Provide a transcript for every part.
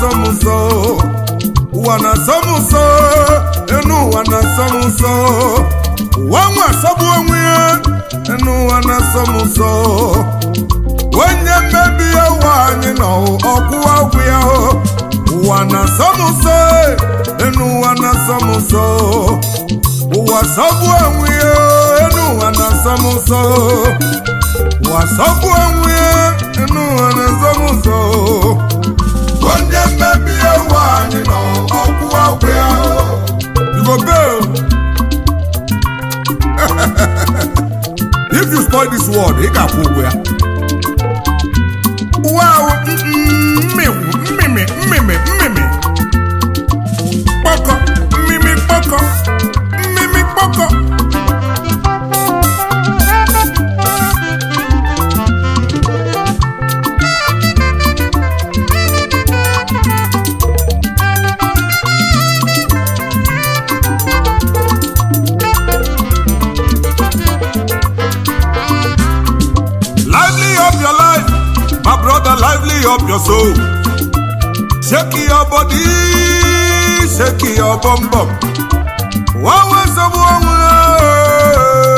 na-asọ m nsọ ụwa na-asọ m nsọ enu ụwa na-asọ m nsọ ụwa nwa asọgbu onwe ya enu ụwa na-asọ m nsọ onye mmebi ụwa anyị nọ ọkwụwa ụkwụ ya ụwa na-asọ m nsọ enu ụwa na-asọ m nsọ ụwa sọgbu onwe ya enu ụwa na-asọ m nsọ ụwa sọgbu onwe ya enu ụwa na-asọ m nsọ onye mmebi ụwa anyị nọ ọkwụwa ụkwụ ya you go pay if you spoil this world ị ga-akwụ ụgwọ ya ụwa ahụ mmịwụ mmịmị mmịmị mmịmị kpọkọ mmịmị kpọkọ mmịmị kpọkọ lively up your life my brother lively up your soul shake your body shake your bum bum wawe sabu onwe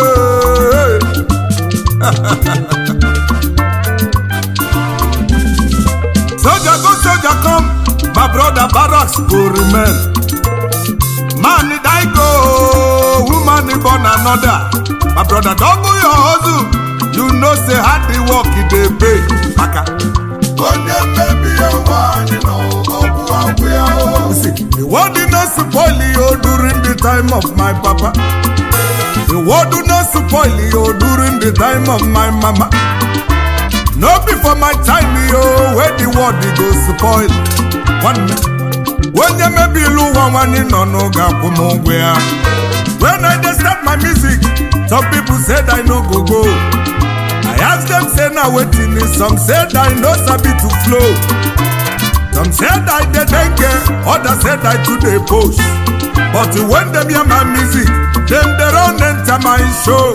soldier go soldier come my brother barracks go remain man die go woman born another my brother double your hustle you know say hard the work e dey pay maka. onye mmebi ụwa anyị nọ ọgwụ agwụ ya the world did not spoil you during the time of my papa the world did not spoil you during the time of my mama no be for my time yo wey the world dey go spoil nwanne onye mebiri ụwa nwanne nọ n'oge akwụ m ụgwọ ya when i dey start my music some people said i no go go I ask them say na wetin is some said I no sabi to flow some said I dey dengue others said I too dey post but when dem hear my music dem dey run enter my show.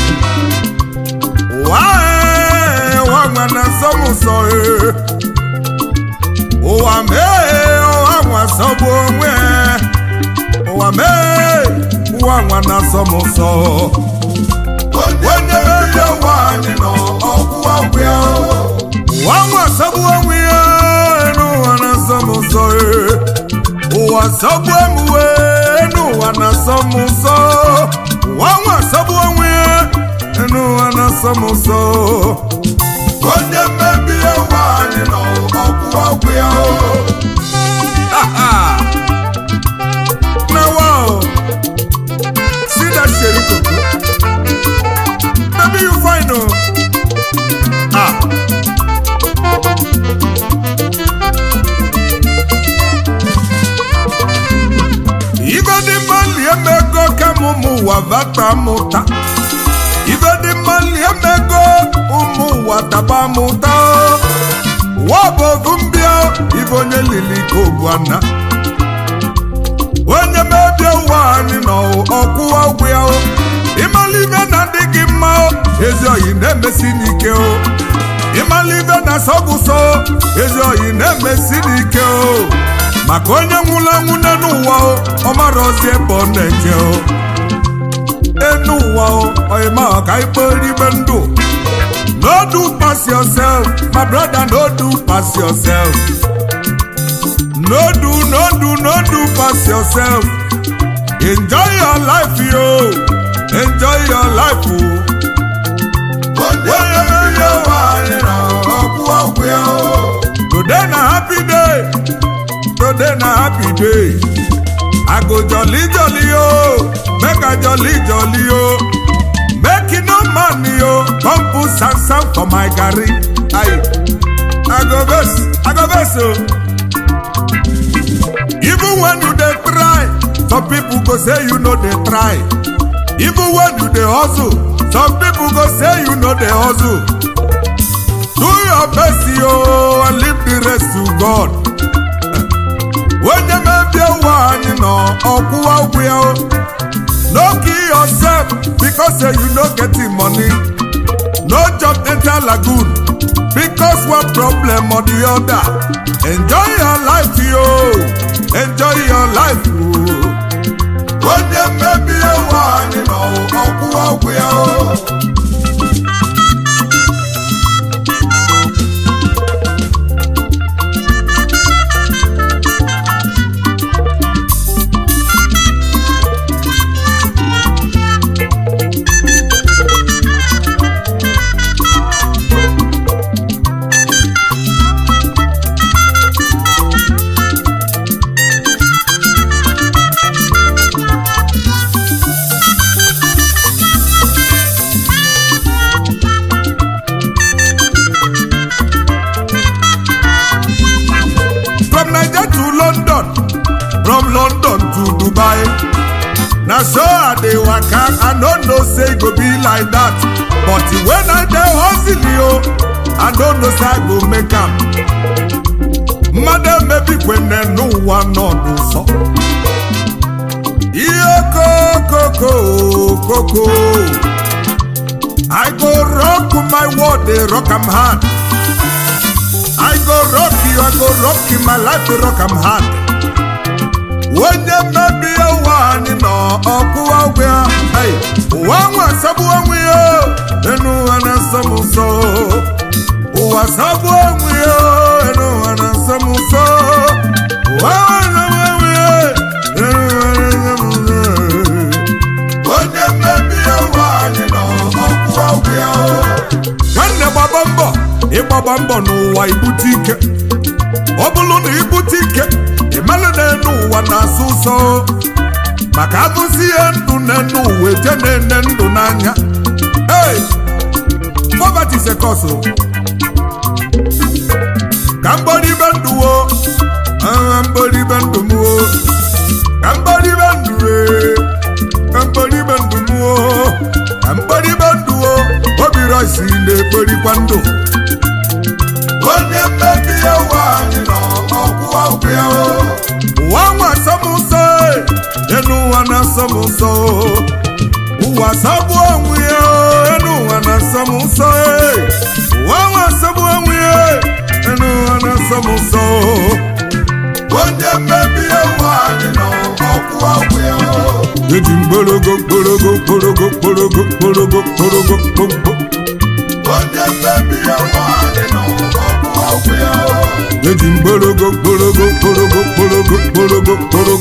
Wáyé wá nwana sọ́mùsọ ee ụwa mee ụwa nwa sọgbu onwe ụwa mee ụwa nwana sọmụsọ. onye mmebi ụwa anyị nọ ọgwụ ọgwụ ya ụwa nwa asọgbu onwe ya enu ụwa na-asọ m nsọ ee. ụwa sọgbu emuwe enu ụwa na-asọ m nsọ ụwa nwa asọgbu onwe ya enu ụwa na-asọ m nsọ onye mmebi ụwa anyị nọ ọgwụ ọgwụ ya na wow see that sheri koko Baby, you fine, oh. Ah. Ibe dị mma lie mego ka m ụmụ ụwa vata mụta. Ibe dị mma lie mego ụmụ ụwa taba mụta. Ụwa bụ ogu mbịa, ibe onye lili ka obu ana. Onye mebie ụwa anyị nọ ọkwụwa ụgwụ ya o. ịmalibe na ndị gị mma o ezi oyi na-emesi n'ike o ịmalibe na sọgụsọ ezi oyi na-emesi n'ike o maka onye nwụrụ anwụ n'enu ụwa o ọ mara ozi ebe ọ na-eje o enu ụwa o oyima ọka ikpe ribe ndụ no do pass yourself my brother no do pass yourself no do no do no do pass yourself enjoy your life yo. enjoy your life o. onye mmiri ụwa anyị na ọgwụ ọgwụ ya o. today na happy day today na happy day i go jolly jolly o make i jolly jolly o make e no money o come put sansan for my garri ayi i go vex i go vex o. even when you dey try some people go say you no dey try. even when you dey hustle some people go say you no dey hustle do your best yo and leave the rest to god onye mebie ụwa anyị nọ ọkwụwa ụgwụ ya o no kill yourself because say you no get the money no job water lagoon because one problem or the other enjoy your life yo enjoy your life o. onye mmebi ewu anyị nọ ọkwụ ọgwụ ya o. from naija to london from london to dubai na so i dey waka i no know say e go be like that but when i dey hustle o i no know say i go make am mmadụ emebikwene n'ụwa nọdụ nsọ ihe kokoko koko i go rock my world dey rock am hard I go rock you, I go rock you, my life to rock am hard. Onye mmebi ụwa anyị nọ ọkụ ọgwụ ya, hey, ụwa nwa asọgbu onwe ya, enu ụwa na-asọ m nsọ. Ụwa asọgbu onwe ya, enu ụwa na-asọ m nsọ. Ụwa nwa asọgbu onwe ya, enu ụwa na-asọ m nsọ. Onye mmebi ụwa anyị nọ ọkụ ọgwụ ya. Nwanne gbaba mbọ ịgbaba mbọ n'ụwa ibute ike ọ bụrụ na ibute ike ịmalụ na-enu ụwa na-asụ ụsọ maka agụzi ihe ndụ na-enu ụwa eje na-ene ndụ n'anya hey! poverty is a cause o. ka mgbọrịbe ndụ wo ah, mgbọrịbe ndụ m wo ka mgbọrịbe ndụ ee ka mgbọrịbe ndụ m wo ka mgbọrịbe ndụ wo obi rọsi na-ekporikwa ndụ onye mmebi ewu anyị nọ ọkwụ ọgwụ ya o. ụwa nwa asọmụsọ enu ụwa na-asọmụsọ ụwa asọgbu onwe ya o, enu ụwa na-asọmụsọ ụwa nwa asọgbu onwe ya enu ụwa na-asọmụsọ onye mmebi ewu anyị nọ ọkwụ ọgwụ ya o. eji mgborogo mgborogo mgborogo mgborogo mgborogo mgborogo mgborogo onye mmebi ewu anyị nọ ọkwụ ọgwụ ya o. eji mgborogo mgborogo mgborogo mgborogo mgborogo mgborogo